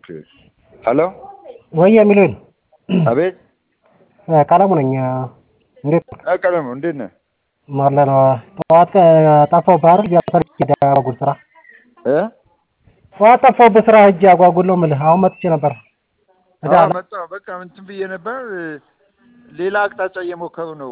ሄሎ ወይ የሚሉኝ አቤት ቀለሙ ነኝ። እንዴት አ ቀለሙ እንዴት ነህ? አለ ነው። ጠዋት ጠፋሁብህ አይደል? ሰርቼ አጓጉል ስራ እ ጠዋት ጠፋሁብህ ስራ ሂጅ አጓጉል ነው የምልህ። አሁን መጥቼ ነበር። እዛ አዎ መጣሁ። በቃ እንትን ብዬ ነበር። ሌላ አቅጣጫ እየሞከሩ ነው።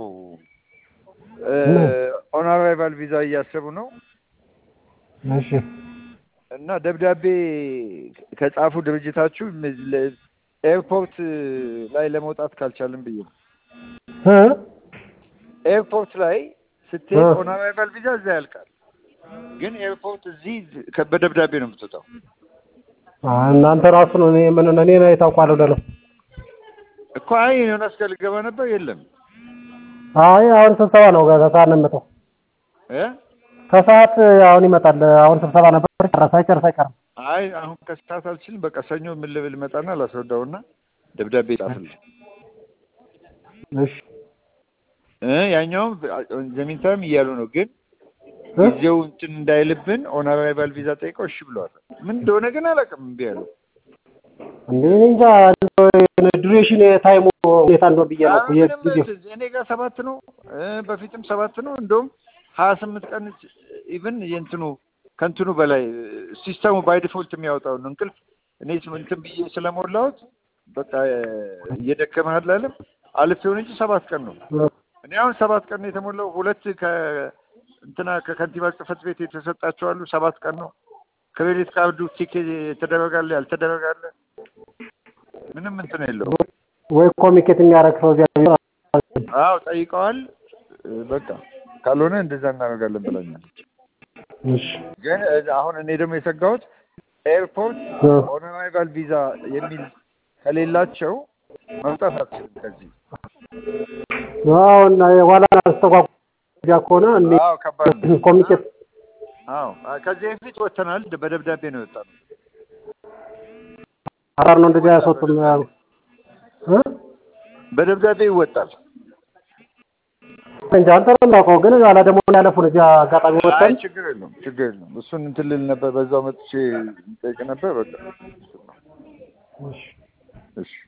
ኦን አራይቫል ቪዛ እያሰቡ ነው እሺ እና ደብዳቤ ከጻፉ ድርጅታችሁ ኤርፖርት ላይ ለመውጣት ካልቻልን ብዬ ነው። እ ኤርፖርት ላይ ስትሄድ እ ኦን አራይቫል ቪዛ እዛ ያልቃል፣ ግን ኤርፖርት እዚህ ከ- በደብዳቤ ነው የምትወጣው። እናንተ ራሱ ነው እኔ ምን እኔ ነው የታውቋለሁ ደለው እኮ አይ ዮናስ ጋር ልገባ ነበር የለም አይ አሁን ስብሰባ ነው ከሰዓት ነው የሚመጣው። እ ከሰዓት አሁን ይመጣል። አሁን ስብሰባ ነበር ጨረሰ አይጨርስ አይቀርም። አይ አሁን ከሰዓት አልችልም። በቃ ሰኞ ምን ልብል መጣና ላስረዳውና ደብዳቤ ጻፍልኝ። እሺ እ ያኛውም ዘሚንታይም እያሉ ነው፣ ግን እ ጊዜው እንትን እንዳይልብን ኦን አራይቫል ቪዛ ጠይቀው እሺ ብለዋል። ምን እንደሆነ ግን አላውቅም፣ እምቢ አሉ። እንዴ እኔ እንጃ ዱሬሽን የታይሙ ሁኔታ እንደው ብዬ ነው እኮ አይ ምንም የጊዜው እንትን እኔ ጋር ሰባት ነው እ በፊትም ሰባት ነው። እንደውም ሀያ ስምንት ቀን ኢቭን የእንትኑ ከእንትኑ በላይ ሲስተሙ ባይ ዲፎልት የሚያወጣውን ነው። እንቅልፍ እኔ ስም- እንትን ብዬ ስለሞላሁት በቃ እየደከመህ አላለም አልፌውን እንጂ ሰባት ቀን ነው። እኔ አሁን ሰባት ቀን ነው የተሞላው። ሁለት ከ እንትና ከከንቲባ ጽሕፈት ቤት የተሰጣቸው አሉ። ሰባት ቀን ነው። ክሬዲት ካርዱ ቲክ የተደረጋለ ያልተደረጋለ ምንም እንትን የለውም። ወይ ኮሚኒኬት የሚያደርግ ሰው እዚያ ቢኖር አዎ ጠይቀዋል። በቃ ካልሆነ እንደዛ እናደርጋለን ብላኛለች። እሺ ግን እ- አሁን እኔ ደግሞ የሰጋሁት ኤርፖርት እ ኦን አራይቫል ቪዛ የሚል ከሌላቸው መውጣት አትችልም ከዚህ። አሁን የኋላ አስተጓጉያ ከሆነ እንዴ አዎ ከባድ ነው። ኮሚኒኬት አዎ አ- ከዚህ በፊት ወጥተናል። ደ- በደብዳቤ ነው የወጣነው። አራር ነው እንደዚህ ያስወጡም እ በደብዳቤ ይወጣል። እንጃ አንተ ነው የማውቀው፣ ግን ኋላ ደግሞ ያለፉን እዚያ አጋጣሚ አይ ወጥተን ችግር የለውም ችግር የለውም። እሱን እንትን ልል ነበር፣ በዛው መጥቼ ጠይቅ ነበር። በቃ እሺ እሺ